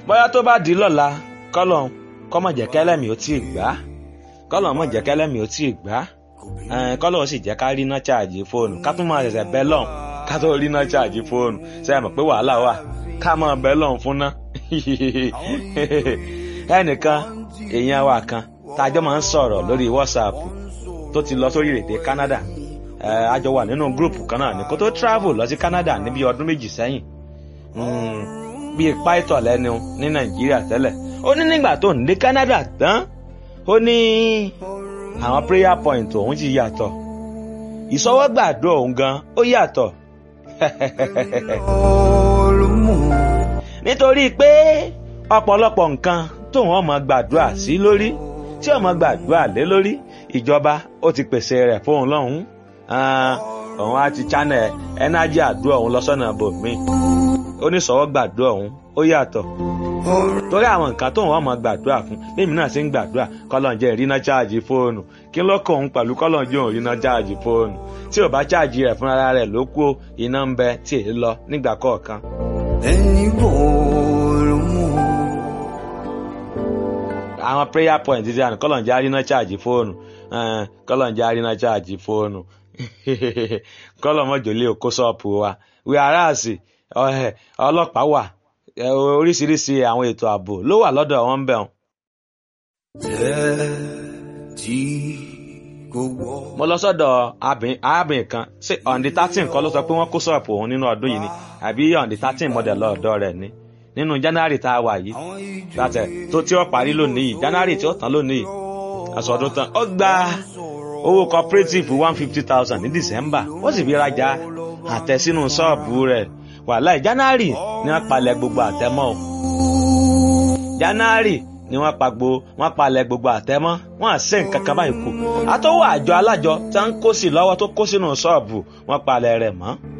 bóyá tó bá di lọ́la kọ́lọ̀ kọ́mọ̀ jẹ́ kẹ́lẹ́mì ó tí ì gbá kọ́lọ̀ mọ̀ jẹ́ kẹ́lẹ́mì ó tí ì gbá kọ́lọ̀ sì jẹ́ ká rí iná ṣáàjì fóònù ká tún máa ṣẹ̀ṣẹ̀ bẹ́ lọ́n ká tó rí iná ṣáàjì fóònù ṣe é mọ̀ pé wàhálà wà ká máa bẹ́ lọ́n fún ná ẹnìkan èèyàn wa kan tájọ́ máa ń sọ̀rọ̀ lórí WhatsApp tó ti lọ sórí èdè Canada a jọ wà nínú gúrùpù kan náà ní kó tó travel lọ sí Canada níbi ọdún méjì sẹ́yìn bíi pàìtọ̀ lẹ́nu ní Nàìjíríà tẹ́lẹ̀ ó ní nígbà tó ń dé Canada tán ó ní àwọn prayer point òun ti yàtọ̀ ìsọwọ́gbàdúrà òun gan ó yàtọ̀ nítorí pé ọ̀pọ̀lọpọ̀ nǹkan tóun ọmọ gbàdúrà sí lórí tí ọmọ gbàdúrà lé lórí ìjọba ó ti pèsè rẹ̀ fóun lọ́hùn-ún òun á ti channel ẹnájì àdúrà òun lọ́sọ̀nà bòmíì oníṣòwò gbàdúrà òun ó yàtọ̀ torí àwọn nǹkan tóun wọ́n mọ̀ gbàdúrà fún lèmi náà ṣe ń gbàdúrà kọ́lọ́njẹ́ ìrìnà cháàjì fóònù kí ló kọ́ òun pẹ̀lú kọ́lọ́njẹ́ òun ìrìnà cháàjì fóònù tí ò bá cháàjì rẹ̀ fúnra rẹ̀ ló kú iná ń bẹ tí èyí lọ nígbà kọ̀ọ̀kan. ẹni bòòrò mú. àwọn prayer point ti àná kọ́lọ́njẹ́ àrìnà cháàjì fóònù kọ́lọ́njẹ́ àrìnà cháàjì fóònù kọ́lọ́mọ́jọ́lé òkó ṣọ́ọ̀pù wa wíwáràsì ọlọ́pàá wà oríṣiríṣi àwọn ètò ààbò ló wà lọ́dọ̀ wọn ń bẹ̀ wọn. jẹ́ tí kò wọ́. mo lọ sọ́dọ̀ arábìnrin kan ṣé ọ̀ǹdí thirteen kọ́ ló sọ pé wọ́n kó ṣọ́ọ̀pù òun nínú ọdún yìí ni àbí ọ̀ǹdí thirteen mọ̀dẹ̀ lọ́ọ̀dọ́ rẹ̀ ni nínú january tá a wà yìí gbàtẹ̀ tó tí ó parí lónìí yìí january tí ó tán lónìí yìí àsọdún tán ó gba owó cooperative one fifty thousand ní december ó sì fi rajà àtẹ sínú ṣọ́ọ̀bù rẹ̀ wàhálà january ni wọ́n palẹ̀ gbogbo àtẹmọ́ o january ni wọ́n pa gbo wọ́n palẹ̀ gbogbo àtẹmọ́ wọ́n à ṣe nǹkan kan báyìí kù àtọwọ́ àjọ alájọ tí wọ́n ń kó sí lọ́wọ́ tó kó sínú ṣọ́ọ̀bù wọ́n palẹ̀ rẹ̀ mọ́